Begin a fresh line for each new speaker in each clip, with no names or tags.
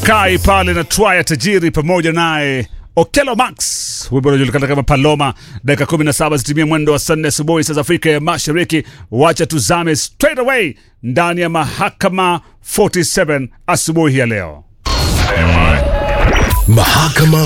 Kai pale na Twaya Tajiri pamoja naye Okelo Max, wimbo unajulikana kama Paloma. Dakika 17 zitimia mwendo wa saa nne asubuhi saa za Afrika ya Mashariki. Wacha tuzame straight away ndani ya mahakama 47 asubuhi ya leo.
Mahakama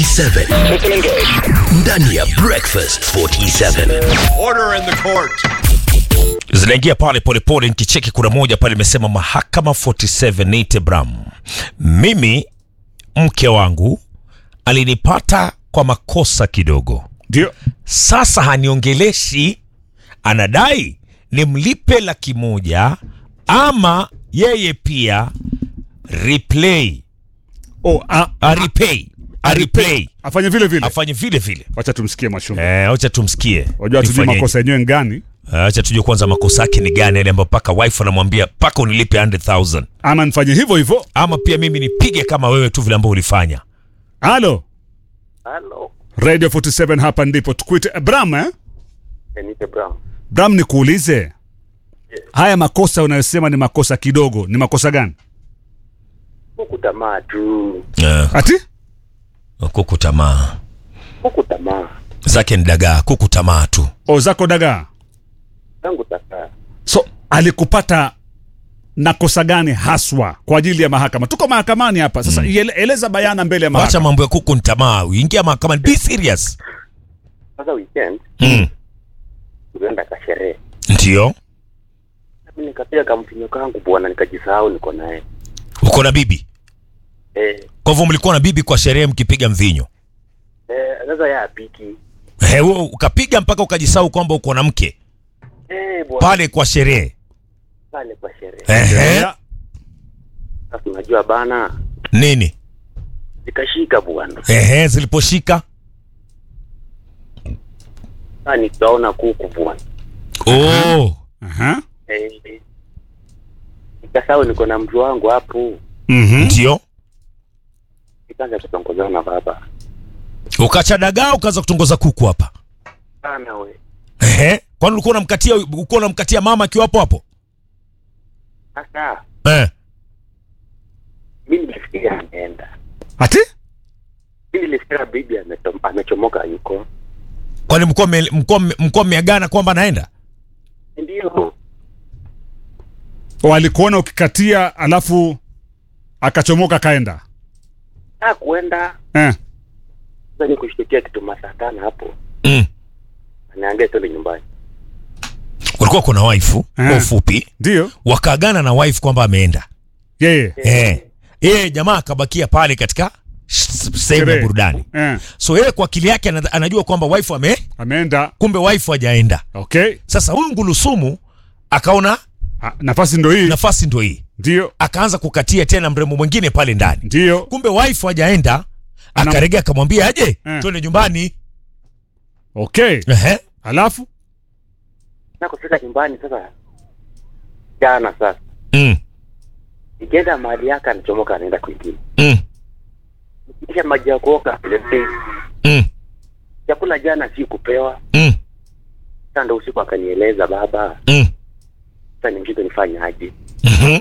47 ndani ya Breakfast 47.
Order in the court.
zinaingia pale polepole nikicheki kuna moja pale imesema mahakama 47 Nate Bram mimi mke wangu alinipata kwa makosa kidogo
Ndio
sasa haniongeleshi anadai nimlipe laki moja ama yeye pia replay
oh, a,
a repay a replay
afanye vile vile.
afanye vile vile
Wacha tumsikie Mwashumbe.
eh, acha tumsikie
Wajua tujue
Nifanyeje?
makosa yenyewe ni gani,
acha tujue kwanza makosa yake ni gani yale ambayo paka wife anamwambia paka unilipe 100000
ama nifanye hivyo hivyo.
ama pia mimi nipige kama wewe tu vile ambavyo ulifanya
Halo
Halo,
Radio 47, hapa ndipo tukuite eh, Bram eh?
Enite Brown.
Bram, nikuulize haya makosa unayosema ni makosa kidogo, ni makosa gani?
Huku tamaa tu,
uh,
Ati
kuku tamaa
huku tamaa
zake ni dagaa kuku tamaa tu
o zako dagaa.
tangu takaa.
So alikupata na kosa gani haswa kwa ajili ya mahakama? Tuko mahakamani hapa sasa, iele- eleza bayana mbele ya
wacha
mahakama.
mambo ya kuku ni tamaa uingia mahakamani be serious
Sasa weekend
mm.
tulienda kasherehe,
ndio
nami nikapiga kamvinyo kangu bwana, nikajisahau niko naye
uko na bibi
eh,
kwa hivyo mlikuwa na bibi kwa sherehe mkipiga mvinyo
eh, sasa ya apiki
Eh, wewe ukapiga mpaka ukajisahau kwamba uko na mke
eh, bwana
pale kwa sherehe
pale kwa sherehe.
Ehe.
Ya,
Sasa unajua bana,
nini
zikashika bwana,
Ehe, ziliposhika
sasa nikaona kuku bwana
oh.
aha,
eh, nikasahau niko na mtu wangu hapo,
mhm.
ndio
nikaanza kutongozana na baba
ukacha dagaa ukaanza kutongoza kuku hapa
sana we
Ehe. kwani ulikuwa unamkatia ulikuwa unamkatia mama akiwa hapo hapo
sasa
eh.
mi nilifikiria ameenda,
Ati
mi nilifikiria bibi ametom- amechomoka yuko
kwani mlikuwa mme- mlikuwa mme- mlikuwa mmeagana kwamba anaenda
ndio
walikuona ukikatia, alafu akachomoka kaenda
a kuenda
eh.
sasa ni kushtukia kitu masaa tano hapo
mm.
anaangia twende nyumbani
ulikuwa kuna waifu kwa
Eh.
ufupi
Ndio
wakaagana na wife kwamba ameenda
yeye
eh. yeye jamaa akabakia pale katika sh- sehemu ya
Sherehe.
burudani
eh.
so yeye kwa akili yake ana- anajua kwamba wife ame
ameenda.
kumbe wife hajaenda
Okay,
sasa huyu ngulusumu akaona
Ah, nafasi ndo hii.
nafasi ndo hii
Ndio
akaanza kukatia tena mrembo mwingine pale ndani
ndio,
kumbe wife hajaenda
Ana-
akaregea akamwambia aje
Eh.
twende nyumbani
okay.
Ehe.
Alafu
na kufika nyumbani sasa jana sasa
mm.
ikienda mahali yake anachomoka anaenda kwingine
Mm.
kisha maji ya kuoga letei
Mm.
chakula jana si kupewa
Mm.
sasa ndo usiku akanieleza baba
Mm.
sasa ni mshito nifanye aje
Mhm.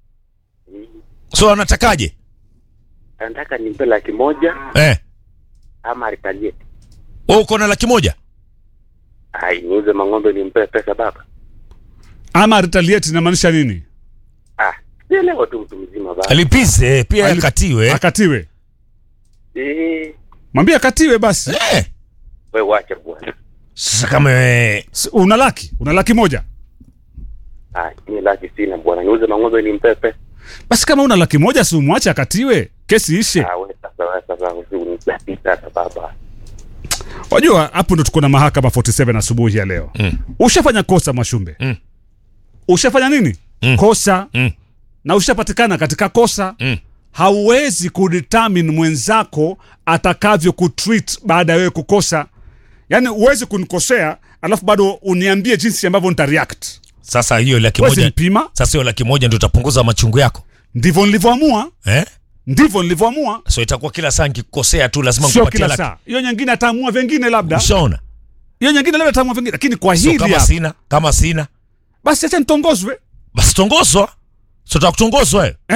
so anatakaje
anataka nimpe laki moja
eh.
ama aritalie
Wewe uko na laki moja
ai niuze mang'ombe nimpe pesa baba
ama retaliate inamaanisha nini?
ah sielewa tu mtu mzima baba
alipize pia
Ali-
akatiwe
Akatiwe,
eh
mwambie akatiwe basi.
eh.
wewe wacha bwana
sasa kama eh,
S- Una laki, una laki moja
ah ni laki sina bwana niuze mang'ombe nimpe pesa
basi. Kama una laki moja, si umwache akatiwe, kesi ishe.
ah wewe sasa wewe sasa usiunisaidie sasa baba
Wajua hapo ndo tuko na mahakama 47 asubuhi ya leo.
Mm.
Ushafanya kosa Mwashumbe.
Mm.
Ushafanya nini?
Mm.
Kosa
Mm.
na ushapatikana katika kosa.
Mm.
Hauwezi kudetermine mwenzako atakavyo kutreat baada ya wewe kukosa. Yaani huwezi kunikosea alafu bado uniambie jinsi ambavyo nitareact.
sasa hiyo laki
Huwezi
moja
mpima.
sasa hiyo laki moja ndio utapunguza machungu yako
Ndivyo nilivyoamua,
eh?
ndivyo nilivyoamua.
so itakuwa kila saa nkikosea tu lazima
Sio
nikupatie
kila
laki
saa. Hiyo nyingine ataamua vingine labda.
ushaona
Hiyo nyingine labda ataamua vingine, lakini kwa
so
hili
kama
hapa
sina kama sina
basi acha nitongozwe.
basi tongozwa so takutongozwa wewe
Eh?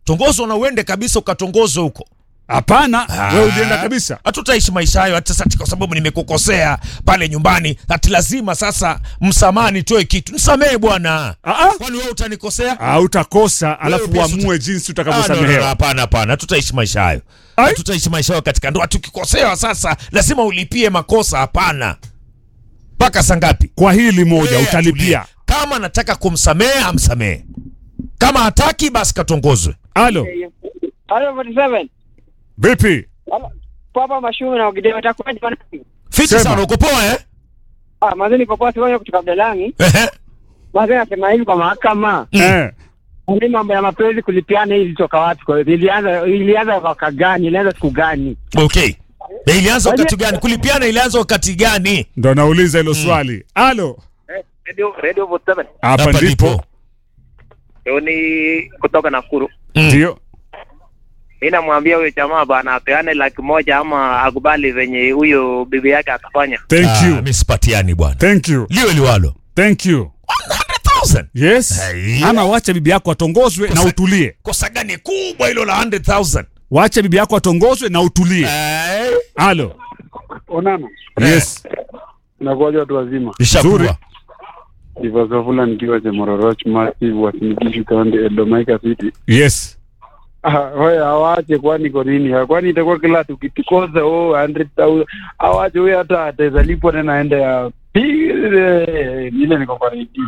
tongozwa na uende kabisa ukatongozwe huko
hapana wewe ulienda kabisa
hatutaishi maisha hayo hata sasa kwa sababu nimekukosea pale nyumbani hati lazima sasa msamaha nitoe kitu nisamehe bwana
Ah, ah.
kwani wewe utanikosea
hautakosa alafu
pia
uamue jinsi
Ah, no, no, no,
utakavyosamehewa
hapana hapana hatutaishi maisha hayo
Ai?
hatutaishi maisha hayo katika ndoa tukikosewa sasa lazima ulipie makosa hapana mpaka saa ngapi
kwa hili moja
Yeye
utalipia
atulie. kama anataka kumsamehe amsamehe kama hataki basi katongozwe
alo
Halo 47.
vipi
Halo. Papa Mashumu na Ogideo itakuwaje bwana?
fiti
Sema.
sana uko poa eh
Ah, mazeni niko poa sio kutoka Mdalangi.
Ehe.
Mazeni nasema hivi kwa mahakama.
eh.
Ni mambo ya mapenzi kulipiana hii ilitoka wapi kwa hiyo? Ilianza ilianza mwaka gani? Ilianza siku gani?
okay Na ilianza wakati gani kulipiana ilianza wakati gani
ndo nauliza hilo swali alo
Radio Radio 47.
hapa ndipo
Leo ni kutoka Nakuru.
ndio
Mimi namwambia huyo jamaa bana apeane laki moja ama akubali venye huyo bibi yake akafanya.
thank
Ah,
you
mi sipatiani bwana
thank you
liwe liwalo
thank you
100,000
yes
Hai.
ama wacha bibi yako atongozwe na
Kosa-
utulie
kosa gani kubwa hilo la 100,000
wacha bibi yako atongozwe na utulie
Eh,
alo
Onana,
yes
nakuwaja watu wazima.
ishakuwa.
Zuri.
Ivasofula nikiwa Chemororoch Massive Wasinigishu County Eldomeika City.
yes
Ah, Wewe awache kwani kwa nini? Kwani itakuwa kila tukitukoza oh 100,000 awache huyo hata atazalipwa tena aende ya pile ile niko kwa redio.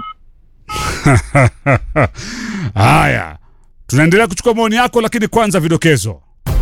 haya tunaendelea kuchukua maoni yako lakini kwanza vidokezo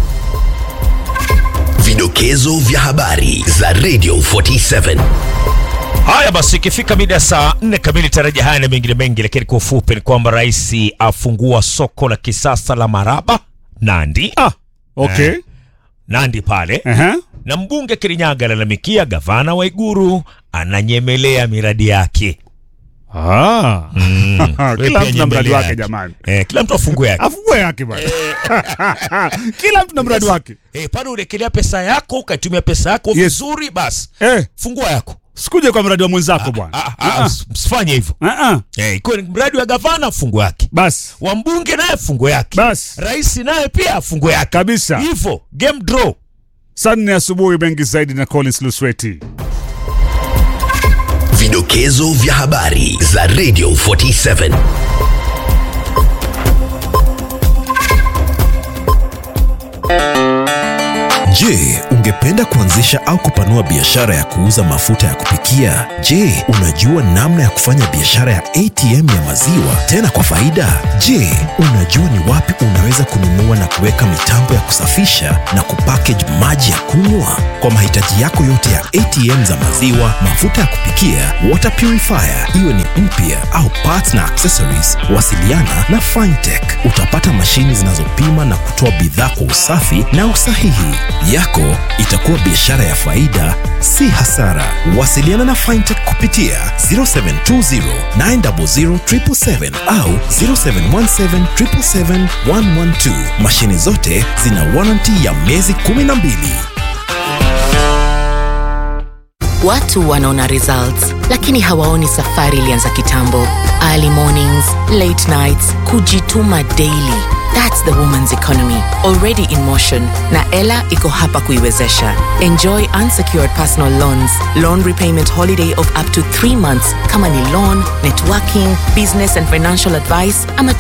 Vidokezo vya habari za Radio 47.
haya basi ikifika mida ya saa nne kamili taraja haya na mengine mengi lakini kwa ufupi ni kwamba rais afungua soko la kisasa la maraba nandi
ah okay
Eh. nandi pale
Aha.
na mbunge kirinyaga alalamikia gavana wa iguru ananyemelea miradi yake
Ah.
Wewe
kila
pia
mtu na mradi
nyemelea
wake
yake.
jamani
eh, kila mtu afungue yake
afungue yake bwana kila mtu na mradi wake
eh, pale ulekelea pesa yako ukaitumia pesa yako
Yes.
vizuri basi
eh,
fungua yako
sikuje kwa mradi wa mwenzako bwana
Ah, ah, ms- msifanye hivyo
Ah, ah.
eh, ikiwa ni mradi wa gavana fungu yake
basi
wa mbunge naye fungu yake
basi
rais naye pia fungu yake
kabisa
hivyo game draw
saa nne asubuhi mengi zaidi na collins lusweti
Vidokezo vya habari za Radio 47.
Je, ungependa kuanzisha au kupanua biashara ya kuuza mafuta ya kupikia? Je, unajua namna ya kufanya biashara ya ATM ya maziwa tena kwa faida? Je, unajua ni wapi unaweza kununua na kuweka mitambo ya kusafisha na kupackage maji ya kunywa? Kwa mahitaji yako yote ya ATM za maziwa, mafuta ya kupikia, water purifier, iwe ni mpya au parts na accessories, wasiliana na Fintech. Utapata mashini zinazopima na kutoa bidhaa kwa usafi na usahihi. Yako itakuwa biashara ya faida, si hasara. Wasiliana na Fintech kupitia 0720 900 777 au 0717 777 112. Mashini zote zina warranty ya miezi 12.
Watu wanaona results lakini hawaoni safari ilianza kitambo. Early mornings, late nights, kujituma daily. That's the woman's economy already in motion na Ella iko hapa kuiwezesha. Enjoy unsecured personal loans, loan repayment holiday of up to 3 months kama ni loan, networking, business and financial advice ama